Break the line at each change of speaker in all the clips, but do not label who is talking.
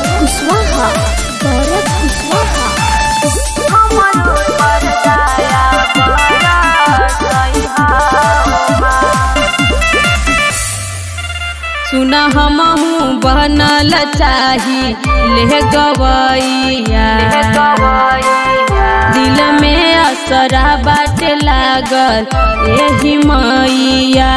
गौरव कुशवाहा गौरव कुशवाहा
सुना हमहू बनल चाही ले गवैया दिल में असरा बाटे लागल एही मैया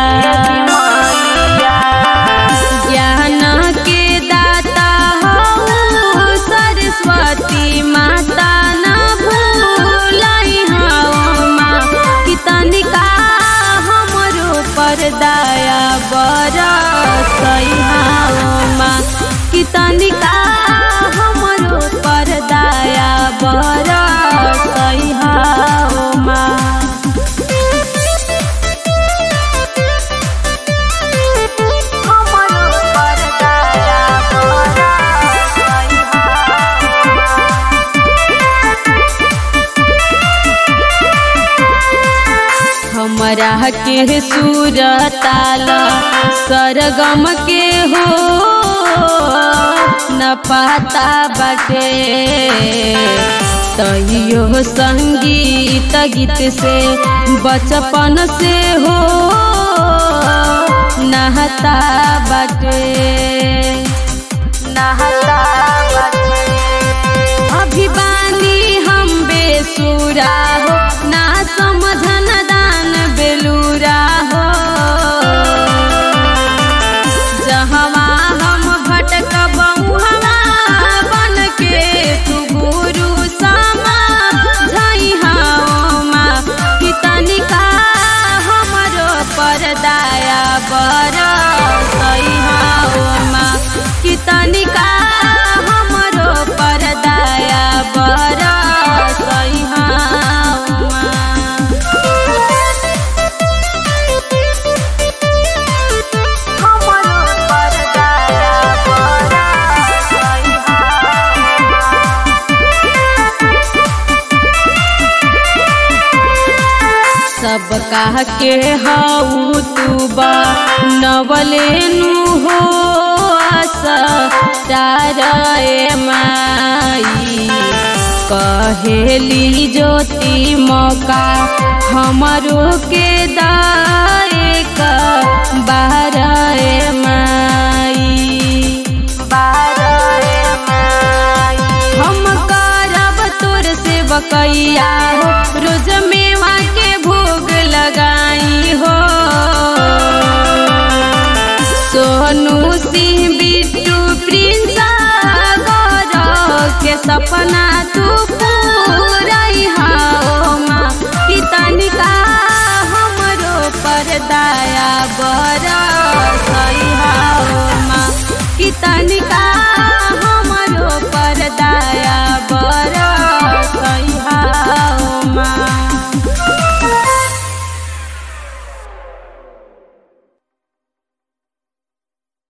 ज्ञान के दाता हऊ सरस्वती माता न भूलाई हऊ माँ कि तनिका हमरो पर दया बरसई हऊ माँ कि तनिका हमरो पर दया बरसई हऊ माँ हमरा के सुर ताल सरगम के हो न पाता बाटे तैयो संगीत गीत से बचपन से हो नहता बाटे नहता बाटे अभिवानी हम बेसुरा हो ना समझन दान बेलूरा हो जहवा हम भटकब उहवा बन के तू गुरु समा झई माँ कि तनिका हमरो पर दया बरसई माँ कि तनिका हमरो पर दया बरसई माँ सब कह के हऊ तू बा नवलेनु हो तारे माई कहेली ज्योति मौका हमरो के दाए का बारे माई हम करब तोर से बकैया हो रोज मेवा के भोग लगाई हो सोनू सिंह बिट्टू प्रिंस गौरव के सपना तू पूरई हो माँ कि तनिका हमरो पर दया बरसई हो माँ कि तनिका हमरो पर दया